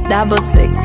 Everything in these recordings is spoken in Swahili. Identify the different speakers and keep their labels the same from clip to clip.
Speaker 1: double six.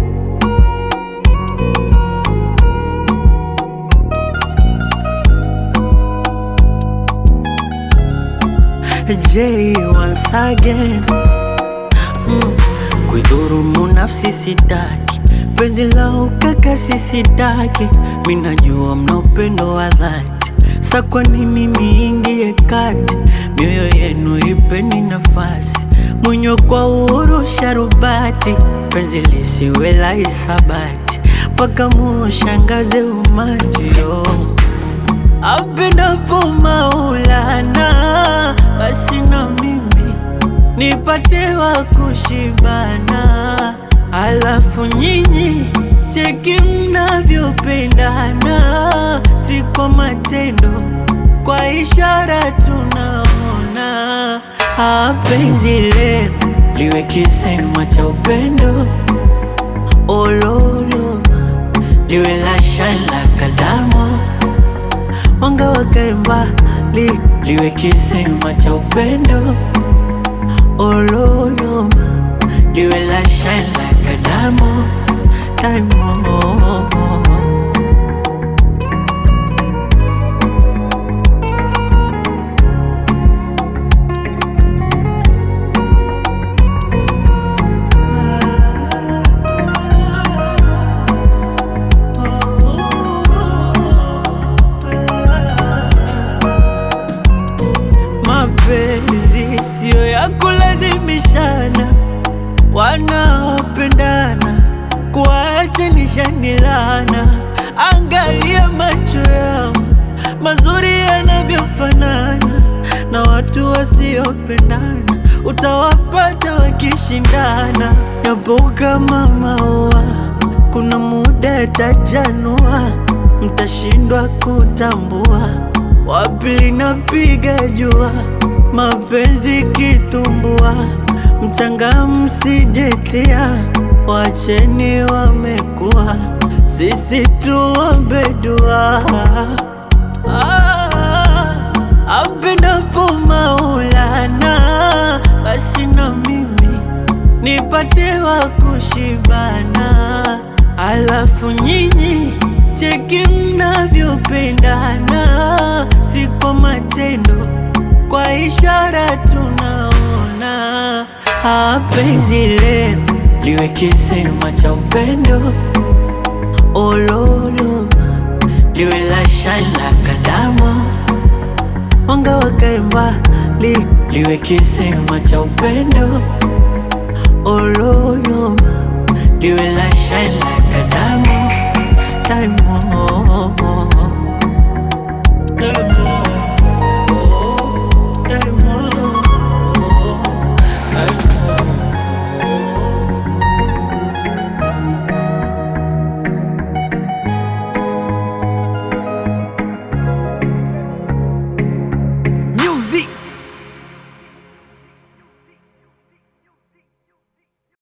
Speaker 2: J once again mm. Kuidhurumu nafsi sitaki, penzi la ukaka sisitaki, minajua mna upendo wa dhati, sa kwa nini niingie kati? Mioyo yenu ipeni nafasi, mwenye kwa uhuru sharubati, penzi lisiwe la hisabati, mpaka muushangaze umati oh. Apendapo Maulana, basi na mimi nipate wa kushibana, alafu nyinyi cheki mnavyopendana, si kwa matendo, kwa ishara tunaona. Ah, penzi lenu liwe kisema cha upendo, ololoma liwe la shala kadamo mwanga wakae mbali, liwe kisima cha upendo ololoma, liwe la shine like a diamond, diamond. Mapenzi siyo ya kulazimishana, wanaopendana kuachanisha laana. Angalia macho yao mazuri yanavyofanana, na watu wasiopendana utawapata wakishindana. Yapo kama maua, kuna muda yatajanua, mtashindwa kutambua wapi linapiga jua, mapenzi kitumbua, mchanga msijetia, wacheni wamekuwa, sisi tuombe dua. Ah, apendapo Maulana, basi na mimi nipate wa kushibana, alafu nyinyi cheki mnavyopendana, si kwa matendo, kwa ishara tunaona. Ah, penzi lenu liwe kisima cha upendo, ololoma liwe la shine like a diamond, mwanga wakae mbali, liwe kisima cha upendo, ololoma liwe la shine like a diamond, diamond.